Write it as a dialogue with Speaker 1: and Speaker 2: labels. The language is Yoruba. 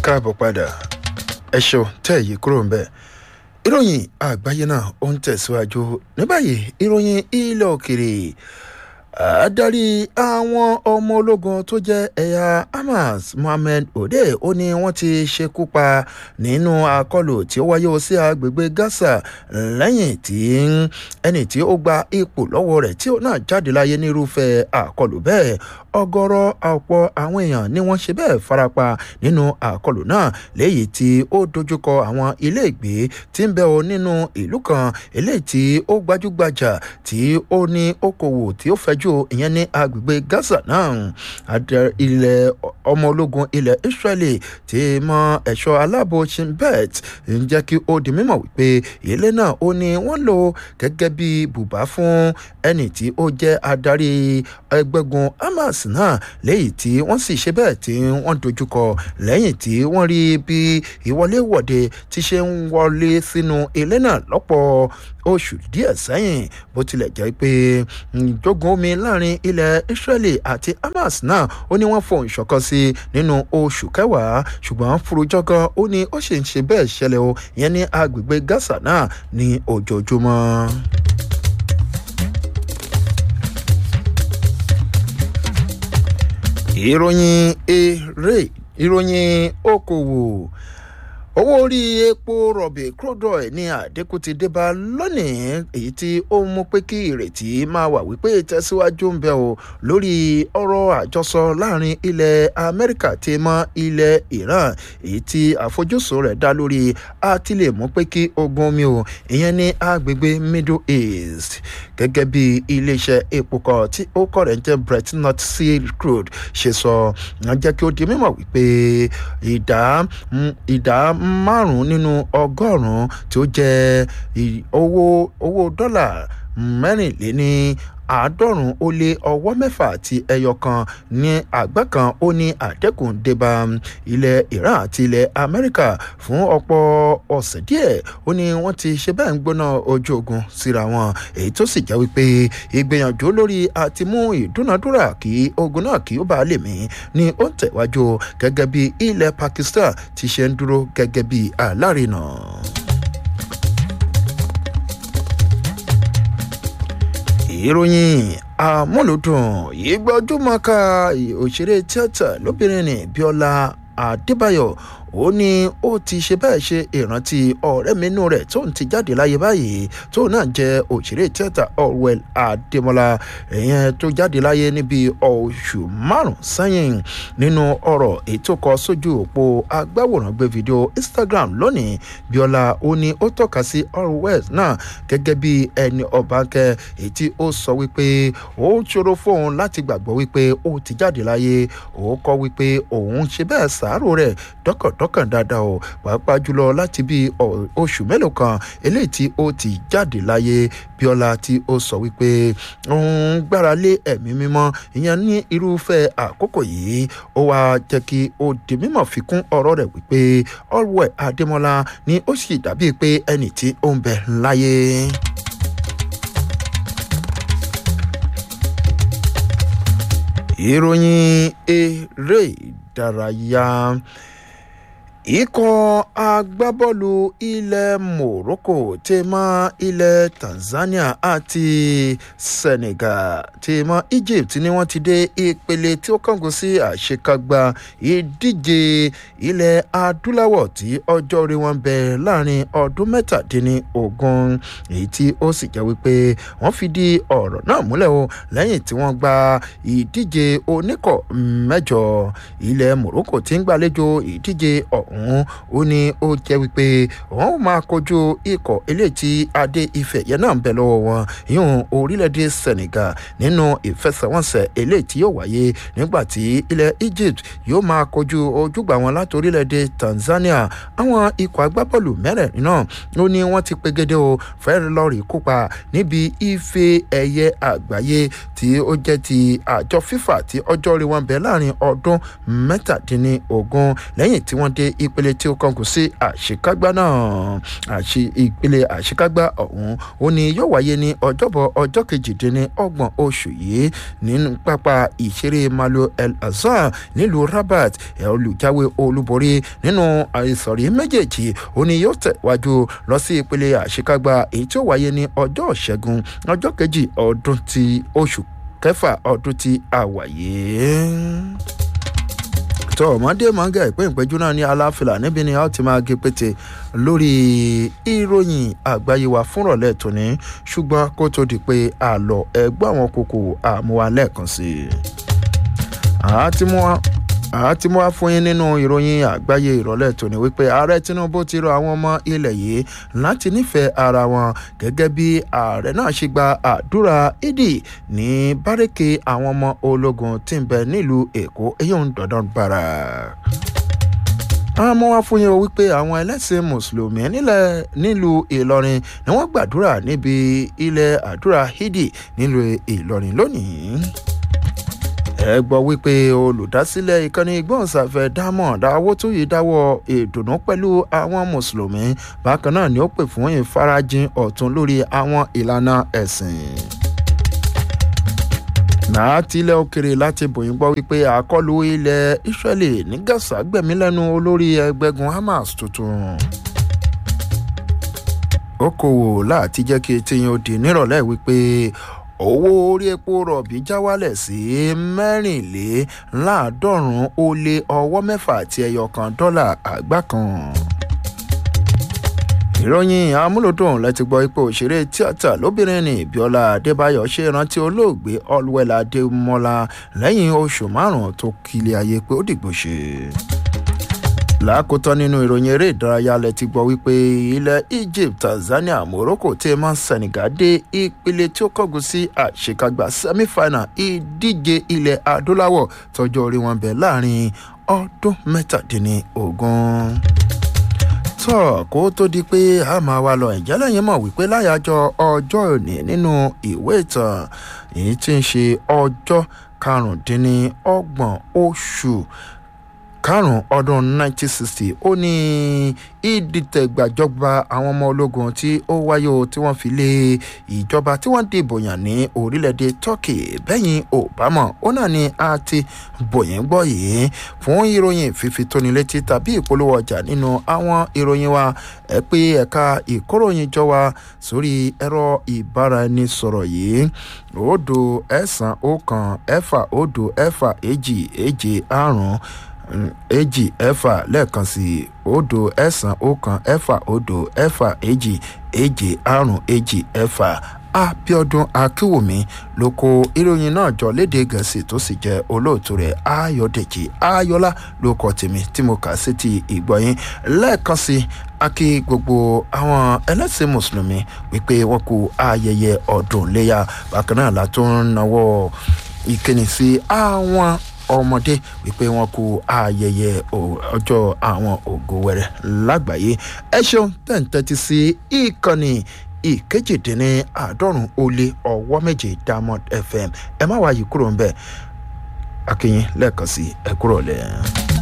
Speaker 1: káàbọ̀ padà ẹ ṣeun tẹ́ èyí kúrò ń bẹ̀. ìròyìn àgbáyé náà ó ń tẹ̀síwájú ní báyìí ìròyìn ilẹ̀ òkèrè adarí àwọn ọmọ ológun tó jẹ́ ẹ̀yà hamas mohammed ode ó ní wọ́n ti ṣekú pa nínú àkọlù tí ó wáyé sí agbègbè gaza lẹ́yìn tí ẹni tí ó gba ipò lọ́wọ́ rẹ̀ tí ó náà jáde láyé nírúfẹ́ àkọlù bẹ́ẹ̀ ọgọ́rọ̀ ọ̀pọ̀ àwọn èèyàn ni wọ́n ṣe bẹ́ẹ̀ farapa nínú àkọlù náà léyìí tí ó dojúkọ àwọn iléègbé tí ń bẹ o nínú ìlú kan eléyìí tí ó gbajúgbajà tí ó ní okòwò tí ó fẹjú ìyẹn ní agbègbè gaza náà ilẹ̀ ọmọ ológun ilẹ̀ israeli ti mọ ẹ̀ṣọ́ aláàbò shimbet ń jẹ́ kí ó di mímọ̀ wípé ilé náà ó ní wọ́n lò gẹ́gẹ́ bí bùbá fún ẹni tí ó jẹ́ adarí ẹgbẹ́gun hamas náà léyìí tí wọ́n sì ṣe bẹ́ẹ̀ tí wọ́n dojúkọ lẹ́yìn tí wọ́n rí bí ìwọléwọ̀de ti ṣe ń wọlé sínú ilé náà lọ́pọ̀ oṣù díẹ̀ sẹ́yìn bó tilẹ̀ jẹ́ pé ìjógun omi láàrin ilẹ̀ israeli àti hamas náà ó ní wọ́n fohùn ṣọ̀kan sí nínú oṣù kẹwàá ṣùgbọ́n furujọ́gán ó ní ó sì ń ṣe bẹ́ẹ̀ ṣẹlẹ̀ o ìyẹn ní agbègbè gaza náà ní ojoojúmọ́. ìròyìn eré ìròyìn okòwò owó orí epo rọ̀bì crude oil ní àdínkù ti dé bá lónìí èyí tí ó mú pé kí ìrètí máa wà wípé ìtẹ̀síwájú ń bẹ o lórí ọ̀rọ̀ àjọsọ láàrin ilẹ̀ amẹ́ríkà tí mọ́ ilẹ̀ iran èyí tí àfojúsùn rẹ̀ dá lórí àti lè mú pé kí ogun omi o ìyẹn ní agbègbè middle east gẹ́gẹ́ bí iléeṣẹ́ epo kan tí ó kọ̀ rẹ̀ ń jẹ́ brett north sea crude ṣe sọ wọ́n jẹ́ kí ó di mímọ̀ wípé ìdá ìdá márùn-ún nínú ọgọ́rùn-ún tí ó jẹ́ owó owó dọ́là mẹ́rìnléní àádọ́rùn ó lé ọwọ́ mẹ́fà àti ẹyọ kan ní àgbá kan ó ní àdẹ́kùn débà ilẹ̀ iran àti ilẹ̀ amẹ́ríkà fún ọ̀pọ̀ ọ̀sẹ̀ díẹ̀ ó ní wọ́n ti ṣe bẹ́ẹ̀ ń gbóná ojú ogun síra wọn èyí tó sì jẹ́ wípé ìgbìyànjú lórí àti mú ìdúnadúrà kí ogun náà kí ó bá lè mí ní ó ń tẹ̀wájú gẹ́gẹ́ bí ilẹ̀ pakistan ti ṣe ń dúró gẹ́gẹ́ bí alárinà. ìròyìn àmúlòdùn ìgbọ́júmọ́ká òṣèré tíátà lóbìnrin ní bíọ́lá adébáyọ̀ ó ní ó ti ṣe bẹ́ẹ̀ ṣe ìrántí ọ̀rẹ́ mi inú rẹ̀ tó ń ti jáde láyé báyìí tó náà jẹ́ òṣèré tíátà orwell adémọlá ìyẹn tó jáde láyé níbi oṣù márùn sẹ́yìn nínú ọ̀rọ̀ ètò kọ sójú òpó agbáwòrán gbé fídíò instagram lónìí bíọ́lá ó ní ó tọ́ka sí orwell náà gẹ́gẹ́ bí ẹni ọ̀bánkẹ́ èyí tí ó sọ wípé ó ṣòro fóun láti gbàgbọ́ wípé ó ti jáde láyé ó kọ́ wípé òun ṣe bẹ́ẹ̀ sàárò rẹ̀ dọ́kọ̀dọ́ lọ́kàn dáadáa o pàápàá jùlọ láti bí oṣù mélòó kan eléyìí tí ó ti jáde láyé bíọ́lá tí ó sọ wípé òun gbára lé ẹ̀mí mímọ́ ìyẹn ní irúfẹ́ àkókò yìí ó wá jẹ́ kí ó di mímọ̀ fi kún ọ̀rọ̀ rẹ̀ wípé ọ̀rọ̀ adémọ́lá ni ó sì dàbíi pé ẹnì tí ó ń bẹ láyé. ìròyìn eré ìdárayá ikọ̀ agbábọ́ọ̀lù ilẹ̀ morocco ti mọ ilẹ̀ tanzania àti senegal ti mọ egypt ni wọ́n ti dé ìpele tí ó kángun sí àṣekágbá ìdíje ilẹ̀ adúláwọ̀ tí ọjọ́ orí wọn bẹ láàrin ọdún mẹ́tàdínlógún èyí tí ó sì jẹ́ wípé wọ́n fi di ọ̀rọ̀ náà múlẹ̀ o lẹ́yìn tí wọ́n gba ìdíje oníkọ̀ mẹ́jọ ilẹ̀ morocco ti ń gbàlejò ìdíje ọ̀hún ọ̀hún ó ní ó jẹ́ wípé wọ́n ó máa kojú ikọ̀ eléyìí tí adé ìfẹ́ yẹn náà ń bẹ lọ́wọ́ wọn yíyún orílẹ̀-èdè senegal nínú ìfẹsẹ̀wọnsẹ̀ eléyìí tí yóò wáyé nígbà tí ilẹ̀ egypt yóò máa kojú ojúgbà wọn láti orílẹ̀-èdè tanzania àwọn ikọ̀ agbábọ́ọ̀lù mẹ́rẹ̀ẹ̀rin náà ó ní wọ́n ti pegede o fẹ́ẹ́ lọ́ọ̀rì kópa níbi ife ẹ̀yẹ àgbáyé tí ó jẹ́ ti àjọ fifa tí ọjọ́ orí wọn bẹ láàrin ọdún mẹ́tàdínlógún lẹ́yìn tí wọ́n dé ìpele tí ó kọkùn sí àṣekágbá náà àṣe ìpele àṣekágbá ọ̀hún ó ní yóò wáyé ní ọjọ́bọ̀ ọjọ́ kejìdínlọ́gbọ̀n oṣù yìí nínú pápá ìṣeré malo el azhar nílùú rabat olùjáwé olúborí nínú ìsọ̀rí méjèèjì ó ní yóò tẹ̀wájú lọ sí ìpele àṣekágbá èyí tí ó wáyé ní ọjọ́ ìṣẹ́gun ọjọ́ kejì ọdún ti oṣù kẹfà ọdún tí a wà yìí tó ọmọdé mọ́ngà ìpín ìpẹ́jú náà ní aláfilà níbi ni a ó ti máa gé pété lórí ìròyìn àgbáyé wa fúnrọ̀lẹ́ tòní ṣùgbọ́n kó tó di pé àlọ́ ẹgbẹ́ àwọn kòkò àmúwa lẹ́ẹ̀kan sí i. àti mú wa àti mú wá fún yín nínú ìròyìn àgbáyé ìrọ̀lẹ́ tòní wípé ààrẹ tinubu ti rọ àwọn ọmọ ilẹ̀ yìí láti nífẹ̀ẹ́ ara wọn gẹ́gẹ́ bí ààrẹ náà ṣe gba àdúrà ìdì ní bárẹ́kì àwọn ọmọ ológun tí ń bẹ nílùú èkó eyín dandan bara àwọn ọmọ wa fún yín o wípé àwọn ẹlẹ́sìn mùsùlùmí nílẹ̀ nílùú ìlọrin ni wọ́n gbàdúrà níbi ilẹ̀ àdúrà ìdì nílùú ìlọrin lónìí ẹ gbọ́ wípé olùdásílẹ̀ ìkànnì ìgbóhùnsáfẹ́ diamond awótúyì dáwọ́ ìdùnnú pẹ̀lú àwọn mùsùlùmí bákan náà ni ó pè fún ìfarajìn ọ̀tún lórí àwọn ìlànà ẹ̀sìn láti ilẹ̀ òkèrè láti bòyìn gbọ́ wípé àkọlù ilẹ̀ israeli ní gaza gbẹ̀mí lẹ́nu olórí ẹgbẹ́gun hamas tuntun ó kòwò láti jẹ́ kí etí yín ó di nírọ̀lẹ́ wípé owó orí epo rọ̀bì já wálẹ̀ sí mẹ́rìnléláàádọ́rùn-ún ó lé ọwọ́ mẹ́fà àti ẹyọ kan dọ́là àgbá kan. ìròyìn amúlòdùn láti gbọ́ ipò òṣèré tíátà lóbìnrin ní bíọ́lá adébáyọ̀ ṣe rántí olóògbé ọlùwẹ̀lá adémọ́lá lẹ́yìn oṣù márùn-ún tó kílẹ̀ ayé pé ó dìgbò ṣe lákòótán nínú ìròyìn eré ìdárayá lẹ ti gbọ́ wípé ilẹ̀ egypt tanzania morocco tí ẹ máa ń senegal dé ìpele tí ó kọ́gun sí àṣekágbá semifinal ìdíje ilẹ̀ adúláwọ̀ tọjọ́ orí wọn bẹ̀ láàrin ọdún mẹ́tàdínlógún tọ́ kó tó di pé a máa wá lọ ìjẹ́ lẹ́yìn mọ̀ wípé láyàjọ ọjọ́ òní nínú ìwé ìtàn èyí tí ń ṣe ọjọ́ karùndínlọ́gbọ̀n oṣù karùn-ún ọdún 1960 ó ní ìdìtẹ̀gbàjọba àwọn ọmọ ológun tí ó wáyé o tí wọ́n fi lé ìjọba tí wọ́n dìbò yàn ní orílẹ̀-èdè turkey bẹ́yìn obama ó náà ni a ti bòyìn gbọ́ yìí fún ìròyìn fífi tóni létí tàbí ìpolówó ọjà nínú àwọn ìròyìn wa ẹ pé ẹ̀ka ìkóròyìn jọ wa sórí ẹ̀rọ ìbáraẹnisọ̀rọ̀ yìí òdo ẹ̀sán ọ̀kan ẹ̀fà òdo ẹ̀fà èjì èjì àrùn èjì ẹ̀fà lẹ́ẹ̀kan sí òdo ẹ̀sán ọ̀kan ẹ̀fà òdo ẹ̀fà èjì èjì àrùn èjì ẹ̀fà abiodun akiwumi ló kó ìròyìn náà jọ léde gẹ̀ẹ́sì tó sì jẹ́ olóòtú rẹ̀ ayọ̀dèjì ayọ̀lá ló kọ́ tèmi tí mo kà sí ti ìgbọ̀yìn lẹ́ẹ̀kan sí akí gbogbo àwọn ẹlẹ́sìn mùsùlùmí wípé wọ́n kú ayẹyẹ ọdún léyà bákan náà látún náwó ìkíni sí àwọn ọmọdé wípé wọn kú ayẹyẹ ọjọ́ àwọn ògo wẹrẹ lágbàáyé ẹ ṣeun tẹ̀ǹtẹ̀tì sí ìkànnì ìkejìdínní àádọ́rùn ó lé ọwọ́ méje diamond fm ẹ má wáyé kúrò ń bẹ̀ akínyìn lẹ́ẹ̀kan sí ẹ kúrò lẹ́ẹ̀.